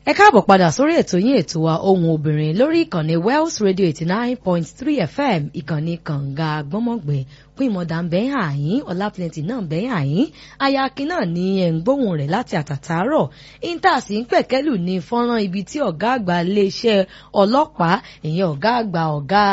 ẹ káàbọ̀ padà sórí ètò yín ètò wa ohun obìnrin lórí ìkànnì Wells Radio eighty nine point three FM ìkànnì kànga gbọ́mọ̀gbẹ́ fún ìmọ̀dà ń bẹ́ẹ̀ àyín ọ̀làpìlẹ̀tì náà ń bẹ́ẹ̀ àyín ayakin náà ní ẹ̀ ń gbóhùn rẹ̀ láti àtàtàárọ̀ intas ń pẹ̀kẹ́lù ní fọ́nrán ibi tí ọ̀gá àgbà iléeṣẹ́ ọlọ́pàá ìyẹn ọ̀gá àgbà ọ̀gá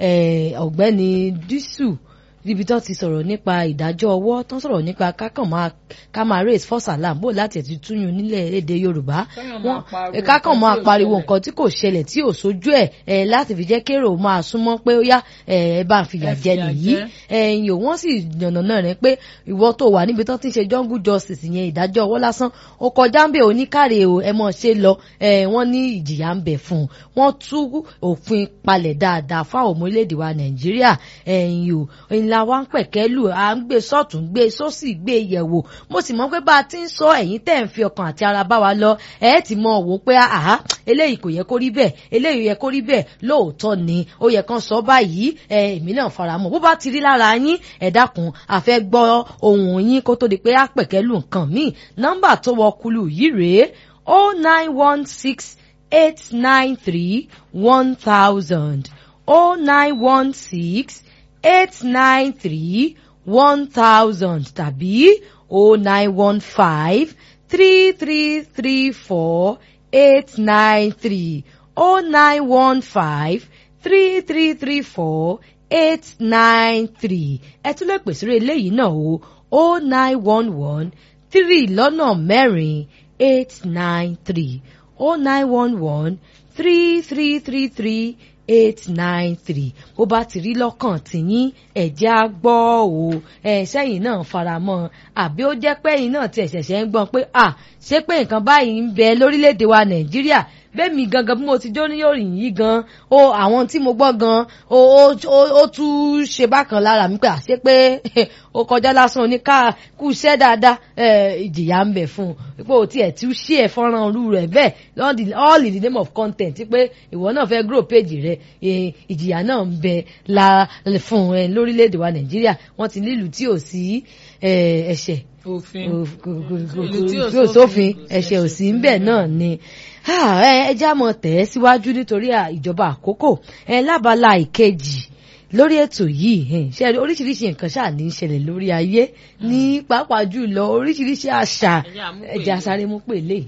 ọ̀gbẹ́ni dísù níbi tó ti sọ̀rọ̀ nípa ìdájọ́ ọwọ́ tó ń sọ̀rọ̀ nípa kákàn máa ká máa raise false alarm bó láti ẹ̀tí túyún nílẹ̀ èdè Yorùbá wọn kákàn máa pariwo nǹkan tí kò ṣẹlẹ̀ tí ò sójú ẹ̀ láti fi jẹ́ kérò máa súnmọ́ pé ó yá ẹ bá ń fìyà jẹ nìyí ẹ̀yìn ò wọ́n sì yànnà náà rẹ̀ pé ìwọ tó wà níbi tó ti ń ṣe jungle justice yẹn ìdájọ́ ọwọ́ lásán ó kọjá ń bẹ̀ oníkàrè o ẹ mọ̀ ṣe lọ wọ́n ní ìjìyà ń bẹ̀ fún un wọ́n tú òfin palẹ̀ dáadáa fáwọn ọmọ orílẹ̀-èdè wa Nàìjíríà ẹ̀yìn ò ńlá wa ń pẹ̀kẹ́ lù à ń gbé sọ́tún gbé sósì gbé yẹ̀wò mo sì mọ̀ pé bá a ti ń sọ ẹ̀yin tẹ̀ ń fi ọkàn àti ara bá wa lọ ẹ̀ ti mọ̀ wò pé àhá eléyìí kò yẹ kó rí bẹ́ẹ̀ eléyìí yẹ kó rí bẹ́ẹ̀ lóòótọ́ ni ó yẹ kán sọ báyìí ẹ̀ èmi náà fara mọ́ bó bá ti rí lára yín ẹ̀ dákun àfẹ́ gbọ́ ohùn yín kó tó di pé á pẹ̀kẹ́ lù nǹkan míì nọ́mbà tó wọ kulu yìí rèé o nine one six eight nine three one thousand o nine one six eight nine three one thousand tàbí o nine one five three three three four eight nine three o nine one five three three three four eight nine three ẹ tún lè pèsè eléyìí náà o o nine one one three lọ́nà mẹ́rin eight nine three o nine one one three three three three eight nine three bó bá ti rí lọ́kàn tìyín ẹ̀jẹ̀ á gbọ́ o ẹ̀ sẹ́yìn náà faramọ́ àbí ó jẹ́ pé ẹ̀yin náà ti ẹ̀ṣẹ̀ṣẹ̀ ń gbọ́n pé à ṣé pé nǹkan báyìí ń bẹ lórílẹ̀‐èdè wa nàìjíríà bẹ́ẹ̀mi gangan bí mo ti jó níyòrìn yìí gan o àwọn tí mo gbọ́ gan o ó tún ṣe bákan lára mi pé àṣé pé ó kọjá lásán oníká kú iṣẹ́ dáadáa ìjìyà ń bẹ fún un pé o tiẹ̀ tún ṣí ẹ̀ fọ́nrán olú rẹ̀ bẹ́ẹ̀ all in the name of content pé ìwọ náà fẹ́ grow page rẹ̀ ìjìyà náà ń bẹ la fún ẹ lórílẹ̀‐èdè wa nàìjíríà wọ́n ti nílùú tí ò sí ẹ̀ṣẹ̀ tí ò sófin ẹ̀ṣẹ̀ ò sí ń bẹ náà ni ẹ já mọ tẹ̀ ẹ́ síwájú nítorí ìjọba àkókò ẹ lábala ìkejì lórí ètò yìí ṣe oríṣiríṣi nǹkan ṣáà ní í ṣẹlẹ̀ lórí ayé ní pàápàá jùlọ oríṣiríṣi àṣà ẹ̀jẹ̀ àsáré mú pèlè.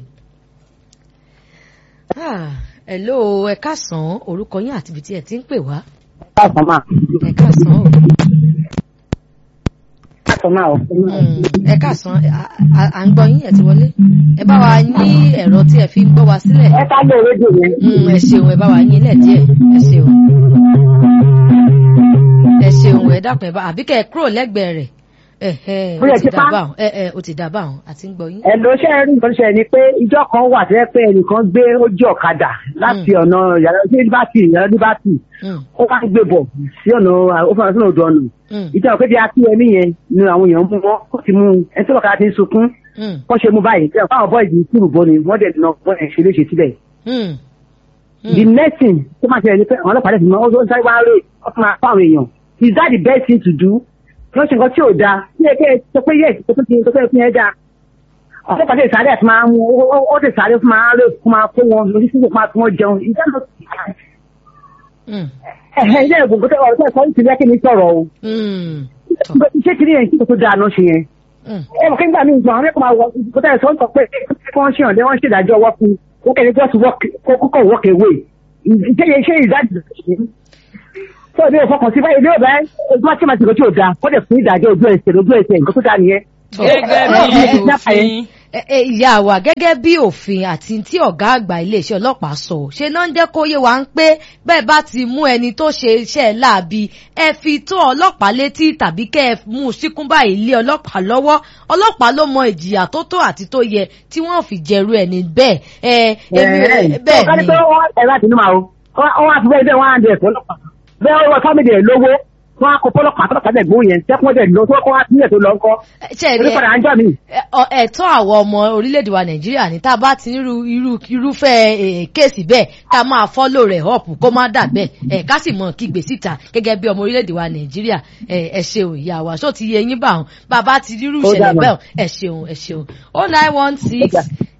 hello ẹ káàsán orúkọ yín àti ibi tí ẹ ti ń pè wá. káàsán máa. ẹ káàsán o. káàsán máa o. ẹ káàsán à ń gbọ́ yín ẹ ti wọlé ẹ bá wa ní ẹ̀rọ tí ẹ fi ń gbọ́ wa sílẹ̀. ẹ ká lè rédíò yẹn. ẹ ṣeun ẹ bá wa yín lẹ̀ díẹ̀ ẹ ṣeun. ẹ ṣeun ẹ dákun ẹ bá àbí kẹ́ ẹ kúrò lẹ́gbẹ̀ẹ́ rẹ̀ ó ti dà báwọn ó ti dà báwọn àti ń gbọ́ yín. ẹ ló ṣe rí nǹkan ṣe ni pé ìjọ kan wà tẹ́ pé ẹnìkan gbé ojú ọ̀kadà láti ọ̀nà yàrá líbàtì yàrá líbàtì ó wá ń gbé bọ̀ sí ọ̀nà ó fọwọ́n sínú odò ọ̀nà ìjọ pé bí akíyẹmí yẹn ni àwọn èèyàn mú wọn kó ti mú ẹni tí ọ̀kadà ti ń sunkún kó ṣe mú báyìí tí àwọn bọ́ọ̀dì kúrò bọ́ ni wọ́n dẹ̀ nà wọ́n ẹ̀ ṣe léṣe síbẹ̀. the next thing tó máa ṣẹlẹ̀ ni pé àwọn ọlọ́pàá dẹ̀ fi mọ́ ó ń sáré wá rè ó fún wa fáwọn èèyàn is that the best thing to do? wọ́n ṣe nǹkan tí ò dáa ní ẹgbẹ́ sọ pé yẹ tó tó ti tó fẹ́ fún ẹ dáa ọ̀pọ̀ pàṣẹ ìsáré àti máa mú ó ti sáré fún máa rè fún máa kó wọn lórí sísè máa fún wọn jẹun ìdáná ẹ̀hẹ́ ilé ìgbòho tó ọ̀rọ̀ tó ẹ̀kọ́ ní tìlẹ́kì ní sọ̀rọ̀ o ṣé kìíní yẹn kí tó dáa ló ṣe yẹn ẹ mọ̀ kí nígbà míì gbọ́n àwọn ẹ̀kọ́ máa wọ kó tẹ̀ sọ ń sọ pé kí wọ́n ṣe ọ̀dẹ́ wọ́n ṣe ìdájọ́ ọwọ́ fún ó kẹ́ni just kókó walk away ṣé ṣé ìdájọ́ tó ní ìfọkàn sí báyìí ní ọ̀bẹ ojú wa tí ma ti kò tí ò da kó lè fún ìdájọ́ ojú ẹsẹ̀ lójú ẹsẹ̀ nǹkan tó dáa nìyẹn. gẹ́gẹ́ bí òfin. ìyá wa gẹ́gẹ́ bí òfin àti tí ọ̀gá àgbà iléeṣẹ́ ọlọ́pàá sọ ṣe náà ń jẹ́ kó yé wa ń pé bẹ́ẹ̀ bá ti mú ẹni tó ṣe iṣẹ́ láabi ẹ fi tó ọlọ́pàá létí tàbí kẹ́ ẹ mú un síkún báyìí lé ọlọ́pàá lọ́wọ́ ọlọ́pàá ló mọ ìjìyà tó tó àti tó yẹ tí wọ́n fi jẹ̀rú ẹni bẹ́ẹ̀ ẹ bẹ́ẹ̀ ni. ẹ̀rọ àti inú màá o wọ́n á fi bẹ́ẹ̀ bẹ́ẹ̀ wọ́n á dẹ̀ ẹ̀fọ́ ọlọ́pàá bẹ́ẹ̀ wọ́n fámìlì ẹ̀ lówó wọ́n á kó fọlọ́pàá tọ́lọ́pàá dẹ̀ gbóhùn yẹn tẹ́kún dẹ̀ lọ tó kọ́ wá sílẹ̀ tó lọ ńkọ́. onípadà ń jọ mi. ẹ̀tọ́ àwọn ọmọ orílẹ̀-èdè wa nàìjíríà ní tá a bá ti irú irú irúfẹ́ kéèsì bẹ́ẹ̀ ká máa fọ́lò rẹ̀ up kó má dà bẹ́ẹ̀ ká sì mọ̀ kígbe síta gẹ́gẹ́ bí ọmọ orílẹ̀-èdè wa nàìjíríà ẹ ṣeun ìyá wa ṣó ti yẹ yín bá wọn bàbá ti rírú ìṣẹ̀lẹ̀ bẹ́ẹ̀ ẹ ṣeun ẹ ṣeun oh nine one six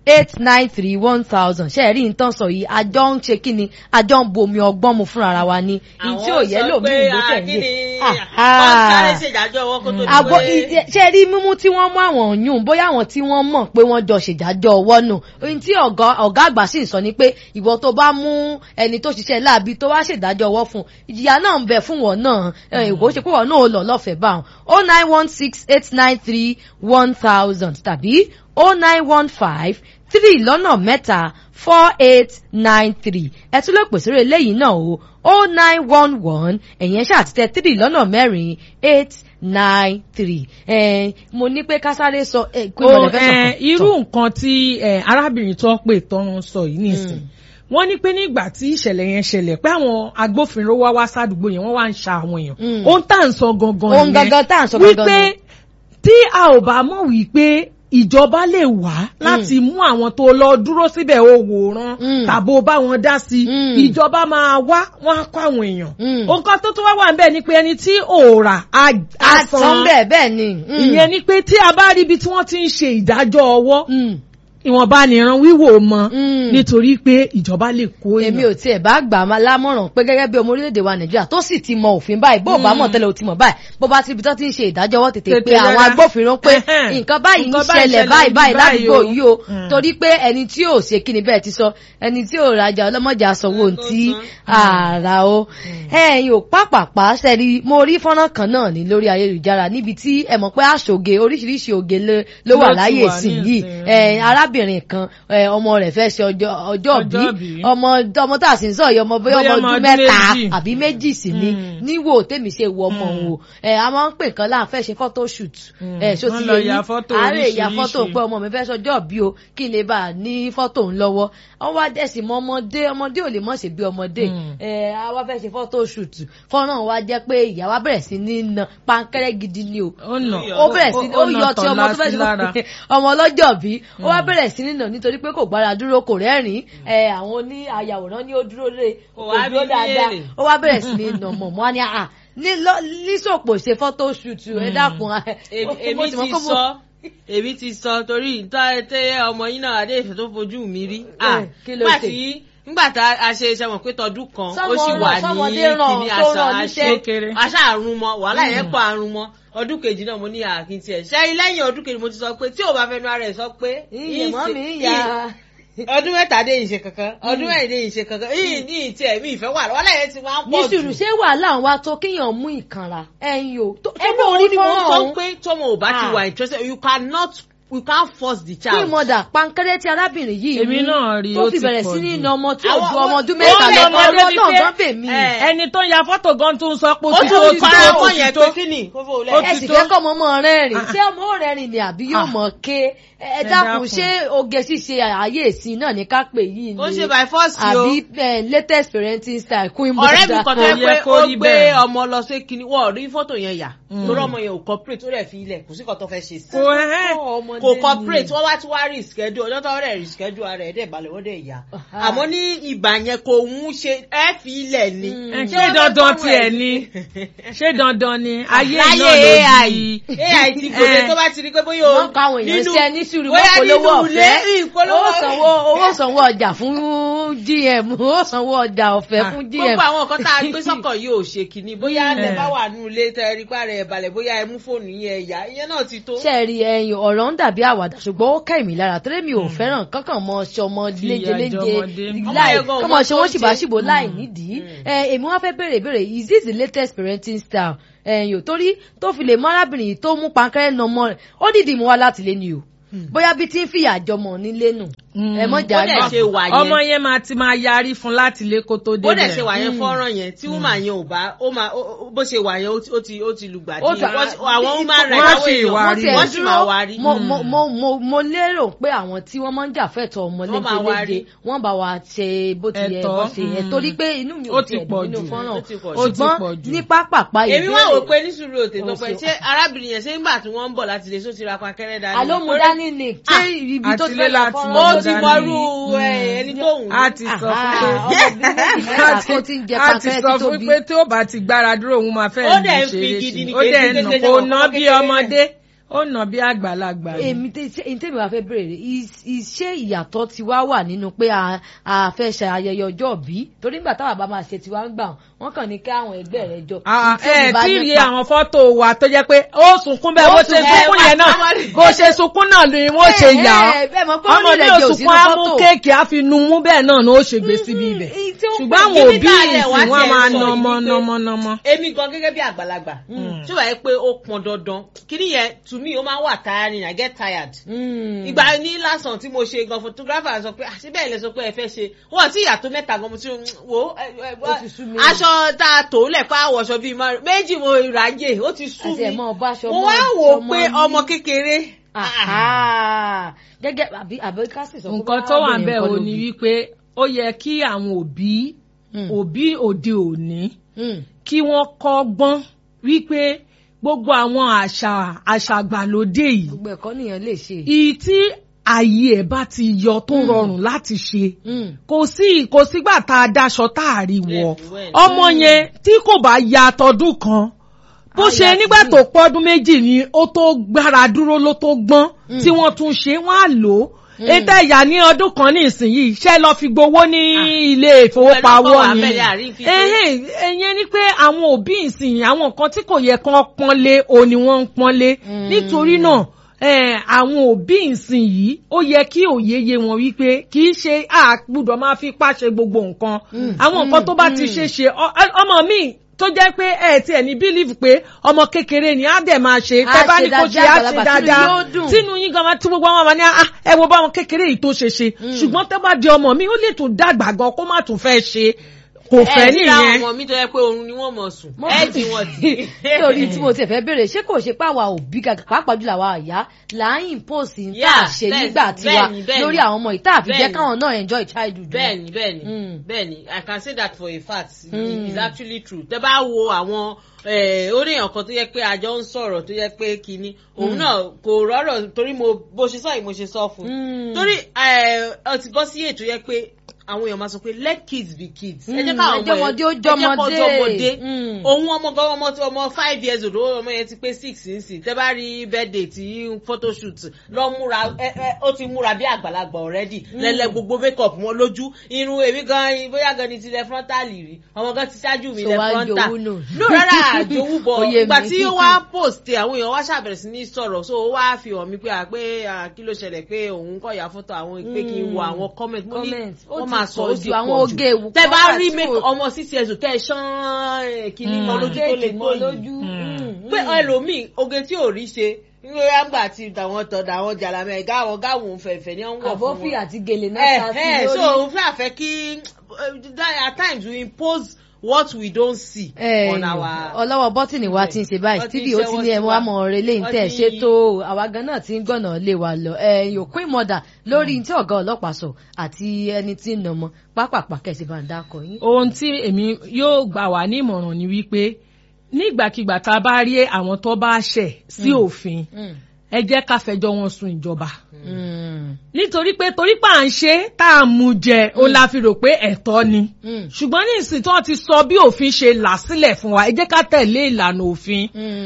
eight nine three one thousand ṣe é rí nǹkan sọ yìí àjọ ń ṣe kí ni àjọ ń bomi ọgbọ́n mu fúnra ara wa ni ní tí ò yẹ lómi ìlú tẹ̀lé. ọ̀sáré ṣèdájọ́ ọwọ́ kó tó di àbọ̀ pé. ṣe rí mímú tí wọ́n mú àwọn yùn bóyá àwọn tí wọ́n mọ̀ pé wọ́n jọ ṣèdájọ́ ọwọ́ nù ohun tí ọ̀gá ọ̀gá àgbà sì ń sọ ni pé ìwọ tó bá mú ẹni tó ṣiṣẹ́ láàbí tó wá ṣèdájọ́ ọwọ́ fún ìjìyà náà ń bẹ fún wọn náà ìwọ ṣe pé wọn náà lọ lọ́fẹ̀ẹ́ bá wọn o nine one six eight nine three one thousand tàbí o nine one five three lọ́nà mẹ́ta four eight nine three ẹ tún lè pèsè rẹ̀ lẹ́yìn náà o o nine one one ẹ̀yẹn ṣàtìtẹ́ three lọ́nà mẹ́rin eight nine three ẹ mo ní pé kásáré sọ ẹ pé o mọ̀lẹ́fẹ́ sọ ẹ irú nǹkan tí ẹ arábìnrin tó pè tọrun sọ yìí nìsín wọ́n ní pé nígbà tí ìṣẹ̀lẹ̀ yẹn ṣẹlẹ̀ pé àwọn agbófinró wá wá sádùúgbò yẹn wọ́n wá ń ṣa àwọn èèyàn Mm. ohun tá à ń sọ gangan Ohun gangan tá à ń sọ gangan wípé ni. tí a ò bá mọ̀ wípé ìjọba lè wá láti mú àwọn tó lọ dúró síbẹ̀ ó wòran Mm. tàbó bá wọn dá sí Mm. ìjọba máa wá wọn á kó àwọn èèyàn Mm. nǹkan tó tún wá wà níbẹ̀ ni pé ẹni tí òòrà á á àtàn san bẹ́ẹ̀ bẹ́ẹ̀ ni. mm. ìyẹn ni pé tí a bá rí ibi tí wọ́n ti ń ṣe ìdájọ́ ọwọ́ Mm. ìwọ̀nba nìran wíwò mọ́ Mm. nítorí pé ìjọba lè kó èmi ò tiẹ̀ bá gbà á lámọ̀ràn pé gẹ́gẹ́ bí ọmọ orílẹ̀-èdè wa nàìjíríà tó sì ti mọ òfin báyìí bó o bá mọ̀ tẹ́lẹ̀ o ti mọ̀ báyìí bó bá ti ibi tó ti ń ṣe ìdájọ́ ọwọ́ tètè Tètè pé àwọn rárá. agbófinró pé Ẹhẹ́n. nǹkan báyìí ń Nǹkan báyìí ṣẹlẹ̀ ṣẹlẹ̀ báyìí níbi báyìí báyìí ládùúgbò o. yìí o Mm. torí pé ẹni tí ò ṣe kí ni bẹ́ẹ̀ ti sọ ẹni tí ò rajà ọlọ́mọjà sanwó Tó tí san. àrà o ẹ̀yin ò pápápá sẹ́ni mo rí fọ́nrán kan náà ní lórí ayélujára níbi tí ẹ mọ̀ pé àṣoge oríṣiríṣi oge ló- ló wà Ló ti láyé wà ìsìn ní yìí ìsìn. ẹ̀, arábìnrin kan ẹ̀, ọmọ rẹ̀ fẹ́ ṣe ọjọ́ ọjọ́ bí Ọjọ́ bí. ọmọ ọmọ tá a sì ń sọ yìí ọmọ bóyá Bóyá ọmọ ọmọ ọdún ọdún mẹ́ta méjì. àbí méjì sí ni Mm. níwò tèmi ṣe wọ ọmọ Mm. wò ẹ a máa ń pè kan láàfẹ́ ṣe photo shoot Mm. ẹ ṣó Wọ́n ti lọ yẹ ya yín fọ́tò àárẹ̀ ìyá fọ́tò oríṣiríṣi. pé ọmọ mi fẹ́ sọjọ́ bí o kí n lè bá a ní fọ́tò ń lọ́wọ́ wọ́n wá dẹ̀sí mọ́ ọmọdé ọmọdé ò lè mọ̀ ṣe bí ọmọdé Mm. ẹ a wá fẹ́ ṣe photo shoot fọ́nrán wa jẹ́ pé ìyá wa bẹ̀rẹ̀ sí ní na pankẹ́rẹ́ gidi ni o ó nà ó bẹ̀rẹ̀ sí ó nà yọ ti tán ọmọ tó fẹ́ lásì lára. ṣe ọmọ ọlọ́jọ́ bí ó wá bẹ̀rẹ̀ sí nínà nítorí pé kò gbára dúró kò rẹ́rìn-ín ẹ àwọn oní ayàwòrán ní ó dúró lé Kò kò wá dúró bí dáadáa léèrè. ó wá bẹ̀rẹ̀ sí ní nà mọ̀ mọ́ ni àà ní lọ- lísòpò ṣe fọ́tò ṣùtù ẹ dákun Èmi- mo èmi sì mọ̀ ti pé mo- sọ èmi ti sọ torí ìtọ́ tẹ ọmọ yín náà adé ìfẹ́ tó fojú mi rí. Ah, kí ló nígbà ṣe? tí nígbà tá a ṣe iṣẹ́ wọn pé tọdún kan ó Sọ́mọ sì rán- wà ní sọ́mọdé rán kíní tó àṣà rán níṣẹ́. Kékeré. àṣà àrùn mọ wàhálà yẹn pọ̀ àrùn mọ ọdún kejì náà mo ní àkín tiẹ̀ ṣe lẹ́yìn ọdún kejì mo ti sọ pé tí ò bá fẹnu ara ẹ̀ sọ pé ìyè mọ́ mi ìyìn- ìyá ọdún mẹ́ta dé ìṣe kankan ọdún mẹ́rin dé ìṣe kankan ìyìn ní ìtì ẹ̀mí ìfẹ́ wà wàhálà yẹn ti máa ń ní pọ̀ jù. sùúrù ṣé wàhálà ń wá tó kéèyàn mú ìkanra ẹ̀yin o tó tó ẹgbẹ́ bó orí orí ni mo fọ́nrán sọ ọ̀hún pé tọmọ ò bá ti Ah. wà interested you cannot you can't force the kí child. mọ̀dà pankẹ́rẹ́ tí arábìnrin yìí Èmi mú náà rí, tó ó fi ti bẹ̀rẹ̀ pọ̀ sí ní jù. iná ọmọ tí ò Àwọn- ju ọmọ ọdún ó mẹ́ta lè lọ mọ ọmọ débi náà pé- gan bè mí. ẹ, ẹni tó ya fọ́tò gan tó ń sọ pé ó ó ti tún tó ti ti pa tó ọmọ ó ti yẹn tó pé kí ni kó fò Ó lẹ́yìn. ẹ ti sì tó. fẹ́ kọ́ ọmọ ọmọ rẹ́rìn Ah. ṣé ọmọ rẹ́rìn ni àbí yóò Ah. mọ̀ ké ẹ Ẹ dákun dákun. ṣé oge ṣíṣe ààyè ìsìn náà ní ká pè yìí ó ni ṣe by force o àbí eh, latest parenting style queen ọ̀rẹ́ mi mother. kan tó Kò yẹ yẹ pé kó ó rí gbé bẹ́ẹ̀. ọmọ lọ sí kinní wọ́n rí fọ́tò yẹn yà Mm. torí ọmọ yẹn ò cooperate ó rẹ̀ fi ilẹ̀ kò sí kan tó fẹ́ ṣe sí kò ẹ́ kò cooperate wọ́n wá tí wá rí schedule ọjọ́ tó rẹ̀ rí schedule ara ẹ̀ dẹ̀ balẹ̀ wọ́n dẹ̀ yà Aha. àmọ́ ní ìgbà yẹn kò ń ṣe ẹ́ fi ilẹ̀ ni. Mm. ẹ Ṣé ṣé wọ́n fẹ́ dandan fọ́rọ̀ tiẹ̀ ẹ̀ ni ṣé dandan ni ayé láyé náà ló ai di ai ti gbòde Eh. tó bá ti rí pé bóyá o wọ́n kọ́ àwọn èèyàn iṣẹ́ ní sùúrù bóyá wọ́n polówó nínú ilé ọ̀fẹ́ ìpolówó owó sanwó owó sanwó ọjà fún gm owó sanwó ọjà ọ̀fẹ́ Ah. fún gm. gbogbo àwọn nǹkan tá a gbé sọ́kàn yìí ò ṣe kìíní bóyá Mm. ẹ bá wà nínú ilé tẹ ẹ rí pàrọ̀ ẹ̀ balẹ̀ bóyá ẹ mú fóònù yẹn ẹ̀yà ìyẹn náà ti tó. ṣe rí ẹyin ọ̀rọ̀ ń dàbí àwàdà ṣùgbọ́n ó kẹ́ mi lára torí mi ò fẹ́ràn kankan mọ ṣọmọ Fìyà léjeléje jọmọdé. láì Ọmọ yẹn gan kọ́mọ ọmọ ṣe tó wọ́n ń ṣìbáṣìbò ṣe. láì nídìí ẹ èmi wá fẹ́ béèrè béèrè is this the latest parenting style ẹ̀yìn ò torí tó fi lè mọ arábìnrin yìí tó mú pankẹ́rẹ́ nà ọmọ rẹ̀ ó dìdì mú wa láti lé ni o bóyá bí tí ń fìyà jọmọ nílé nù ẹ mọ̀ jà Ó dẹ̀ gbà. ṣe wà yẹn. ọmọ yẹn máa ti máa yarí fún láti ilé kó tó bó dẹ̀ débẹ̀ ṣe wà yẹn fọ́nrán yẹn tí woman yẹn ò bá ó máa ó- ó- bó ṣe wà yẹn ó ti- ó ti ó ti lùgbà Ó dí ti- àwọn human rights wọ́n àwọn sì èèyàn wá mo rí. tiẹ̀ wọ́n sì máa wá rí. mo mo mo mo mo lérò pé àwọn tí wọ́n máa ń jà fẹ́tọ̀ ọmọ Wọ́n máa wá léjeléje rí. wọ́n bá wa ṣe bó ti yẹ Ẹ̀tọ́, bó ṣe yẹ mm. torí pé inú mi Ó ò ti tiẹ̀ pọ̀ dùn nínú jù. fọ́nrán Ó ti pọ̀ jù. Ó ti pọ̀ ṣùgbọ́n jù. ní pápápá èmi wá wò ìbéèrè pé ní sùúrù òtè tó Ó pẹ́ ṣe- ṣé arábìnrin yẹn ṣé nígbà tí wọ́n ń bọ̀ láti lè só ti ra pankẹ́rẹ́ dání. àló mu Torí- dání ni ṣé Ah, ibi tó ti àtilé fẹ́ lọ láti fọ́nrán mọ ó Ọmọ ti dání. mọrú ẹ, ẹni tó wù ú. a ti sọ fún Aha, pé ọmọbìnrin méjì mẹ́ta kó ti ń jẹ a ti pankẹ́rẹ́ sọ tí fún tóbi. pé tí ó bá ti gbára dúró òun máa fẹ́ Ó lù dẹ̀ ń ṣeré fi sí gidi i. ni ó kì í dẹ̀ ṣe nà kékeré kó náà, ná ọmọ bí kékeré ọmọdé ó nà bí àgbàlagbà ni. èmi tèmi wá fẹ́ bèrè ṣé ìyàtọ̀ ti wá wà nínú pé a fẹ́ ṣe ayẹyẹ ọjọ́ bí torí nígbà táwa bá máa ṣe tiwa ń gbà wọ́n kàn ní kí àwọn ẹgbẹ́ rẹ jọ. ẹ tí rí àwọn fọ́tò wa tó jẹ́ pé ó sunkún bẹ́ẹ̀ bó ṣe sunkún yẹn náà bó ṣe sunkún náà ni wọ́n ṣe yà ọ́ ọmọ mi ò sunkún á mú kéèkì á fi nu mú bẹ́ẹ̀ náà ni ó ṣe gbé síbi ibẹ̀ ṣùgbọ́n àwọn òbí ìsìn wọn máa nọmọ nọmọ nọmọ. èmi gan gẹ́gẹ́ bí àgbàlagbà tí wàá yẹ pé ó pọn dandan kíní yẹn to me ó máa ń wà tiring I get tired. ìgbà ní lásán tí mo ṣe gan photographer sọ pé àṣẹ bẹ́ẹ̀ lẹ sọ pé ẹ fẹ́ ṣe wọ́n ti yàtọ̀ mẹ́ta gan mo ti wò aṣọ tá a tò lẹ̀ pa àwọ̀ṣọ bíi márùn méjì mo ìràjè ó ti sú mi mo wá wò ó pé ọmọ kékeré. gẹ́gẹ́ àbí àbí ká sì sọ pé nǹkan tó wà bẹ́ẹ̀ o ni wípé ó yẹ kí àwọn òbí òbí òde òní kí wọ́n kọ́gbọ́n wípé gbogbo àwọn àṣà àṣàgbàlódé yìí. gbogbo ẹ̀kọ́ nìyẹn lè ṣe. ìyí tí ààyè ẹ̀ bá ti yọ tó rọrùn láti ṣe kò sí kò sígbà tá a daṣọ tá a rí wọ ọmọ yẹn tí kò bá ya tọdún kan bó ṣe nígbà tó pọ́dún méjì ni ó tó gbára dúró ló tó gbọ́n tí wọ́n tún ṣe wọ́n á lò ó ètò ẹ̀yà ní ọdún kan ní ìsinyìí ṣe lọ fi gbowó ní ilé ìfowópamọ́ ni ẹ̀yẹn ni pé àwọn òbí ìsinyìí àwọn nǹkan tí kò yẹ kán pọ́nlé o ni wọ́n ń pọ́nlé nítorí náà àwọn òbí ìsinyìí ó yẹ kí òye yé wọn wípé kì í ṣe àgbùdọ̀ máa fi pàṣẹ gbogbo nǹkan àwọn nǹkan tó bá ti ṣe ṣe ọmọ mi tó jẹ́ pé ẹ ti ẹ̀ ní bílíìfù pé ọmọ kékeré ni á dẹ̀ máa ṣe tẹ́ bá ní kó ṣe á ṣe dáadáa tínú yín gan tí gbogbo àwọn ọmọ ní ẹ wo bá ọmọ kékeré yìí tó ṣe ṣe ṣùgbọ́n tẹ́ bá di ọmọ mi ó lè tún dàgbà gan kó má tún fẹ́ ṣe kò fẹ́ nìyẹn. ẹ ti ra ọmọ mi tó yẹ pé oorun ni wọ́n mọ̀ sùn ẹ ti wọ́n ti. nítorí tí mo ti fẹ́ bèrè ṣé kò ṣe pé àwa òbí gàgà pàápàá jùlọ àwa àyà là ń impose ń tà ṣe nígbà tiwa lórí àwọn ọmọ ìta àfi jẹ́ káwọn náà enjoy childhood. bẹ́ẹ̀ni bẹ́ẹ̀ni bẹ́ẹ̀ni i can say that for a fact mm. it's actually true tẹ́ bá wo àwọn oníyàn kan tó yẹ pé àjọ ń sọ̀rọ̀ tó yẹ pé kínní òun náà kò rọ́rọ̀ torí mo bó ṣe sọ yìí mo ṣe sọ fún un torí ọ ti bọ́ sí ètò yẹ pé àwọn èèyàn máa sọ pé let kids be kids. ẹ jẹ́ káwọn ọmọ yẹn ẹ jẹ́ kó jọmọdé òun ọmọ gan ọmọ ọmọ five years old ọmọ yẹn ti pé six nsìn tẹ́ bá rí birthday tí photoshoot lọ múra ó ti múra bí àgbàlagbà already lẹ́lẹ́ gbogbo makeup wọn lójú irun èmi gan bóyá gan ni ti lẹ frontal rí ọmọ gan ti ṣáájú mi lẹ frontal no rárá àjòwú bọ̀ ìgbà tí ó wá post àwọn èèyàn wá ṣàbẹ̀rẹ̀ sí ní sọ̀rọ̀ so ó wá fi hàn mí pé pé kí ló ṣẹlẹ̀ pé òun kọ̀ ya fọ́tò àwọn pé kí n wo àwọn comment mo ní wọ́n máa sọ ó ti pọ̀ jù tẹ bá rí ọmọ six years tẹ ṣán kìíní mọ lójú tó lè tó yìí pé ẹlòmíì oge tí ò rí ṣe nígbà yàgbà tí tàwọn tọ tàwọn jàlámẹ gáwọn gáwọn fẹ̀fẹ̀ ní wọn wọ̀ fún wọn. àbọ̀fì àti gèlè náà ta sí lórí. so òun fẹ́ àfẹ́ kí at times we impose what we don't see eh, on our. ọlọ́wọ́ bọ́tìnì wa ti ń ṣe báyìí stevie ó ti ní ẹmu àmọ́ ọ̀rẹ́ lẹ́yìn tẹ̀ ṣètò àwa gan náà ti ń gbọ̀nà lé wa lọ yòókù ìmọ̀dà lórí tí ọ̀gá ọlọ́pàá sọ àti ẹni tí ń nà mọ́ pápápá kẹ̀sì bá ń dákọ̀ yín. ohun tí èmi yóò gbà wá ní ìmọ̀ràn ni wípé nígbàkigbà tá a bá rí àwọn tó bá ṣẹ̀ sí òfin ẹ jẹ́ ká fẹjọ́ wọn sùn ìjọba. nítorí pé torí pé à ń ṣe tá a mú jẹ ó la fi rò pé ẹ̀tọ́ ni. ṣùgbọ́n ní ìsìn tí wọ́n ti sọ bí òfin ṣe là sílẹ̀ fún wa ẹ jẹ́ ká tẹ̀lé ìlànà òfin.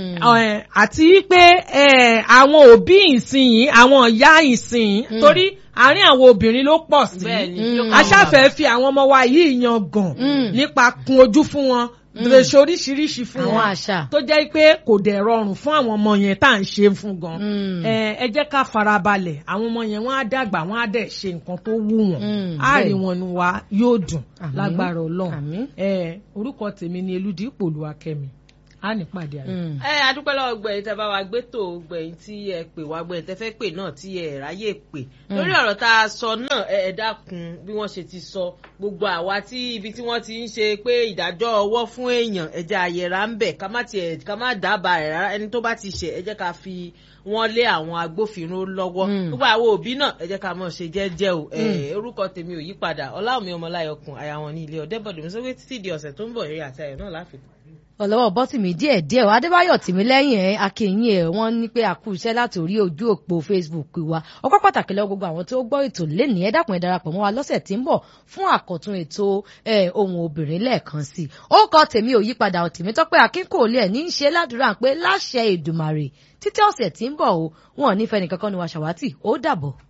àti pé àwọn òbí ìsinyìí àwọn ìyá ìsinyìí torí àárín àwọn obìnrin ló pọ̀ sí. aṣáfẹ́ fi àwọn ọmọ wa yìí yan gàn nípa kun ojú fún wọn dèrèsè oríṣiríṣi fún wọn tó jẹ́ pé kò dẹ̀ rọrùn fún àwọn ọmọ yẹn tá à ń ṣe fún gan ẹ jẹ́ ká farabalẹ̀ àwọn ọmọ yẹn wọ́n á dàgbà wọ́n á dẹ̀ ṣe nǹkan tó wù wọ́n á rí wọn nu wa yóò dùn lágbára ọlọ́run orúkọ tèmi ni eludipò olúwakẹ́mi a ní pàdé àná. ẹ adúpẹ́ lọ́wọ́ gbẹ̀yìn tẹ́ bá wa gbé tó gbẹ̀yìn tí ẹ pè wá gbẹ̀yìn tẹ́ fẹ́ pè náà tí ẹ ráyè pè lórí ọ̀rọ̀ tá a sọ náà ẹ dákun bí wọ́n ṣe ti sọ gbogbo àwa tí ibi tí wọ́n ti ń ṣe pé ìdájọ́ ọwọ́ fún èèyàn ẹja àyẹ̀rá ń bẹ̀ ká má tiẹ̀ ká má dábàá rẹ̀ rárá ẹni tó bá ti ṣe ẹ jẹ́ ká fi wọ́n lé àwọn agbófinró lọ́wọ́ gbogbo àwọn òbí náà ẹ jẹ́ ká mọ̀ ṣe jẹ́jẹ́ o orúkọ tèmi ò yí padà ọláwùmí ọmọláyọkùn àyàwọn ní ilé ọ̀dẹ́bọ̀dé mi sọ pé títí di ọ̀sẹ̀ tó ń bọ̀ eré àti ayọ̀ náà láfikún. ọlọ́wọ́ bọ́tìmí díẹ̀ díẹ̀ adébáyọ̀ tìmí lẹ́yìn ẹ̀ akínyìn ẹ̀ wọ́n ní pé àkú iṣẹ́ láti orí ojú òpó facebook wa ọkọ̀ pàtàkì lọ gbogbo àwọn tó gbọ́ ètò lẹ́nìí ẹ dákun ẹ darapọ̀ mọ́ wa lọ́sẹ̀ tí ń bọ̀ fún àkọ́tún ètò ohun obìnrin lẹ́ẹ̀kan sí i ó kọ tèmi ò yípadà tèmi tọ́pẹ́ akínkòólé ẹ̀ ní í ṣe ládùúrà pé láṣẹ Èdùmàrè títí ọ̀sẹ̀ tí ń bọ̀ o wọn ò ní fẹ́ nìkankan ni wa ṣàwátì ó dàbọ̀.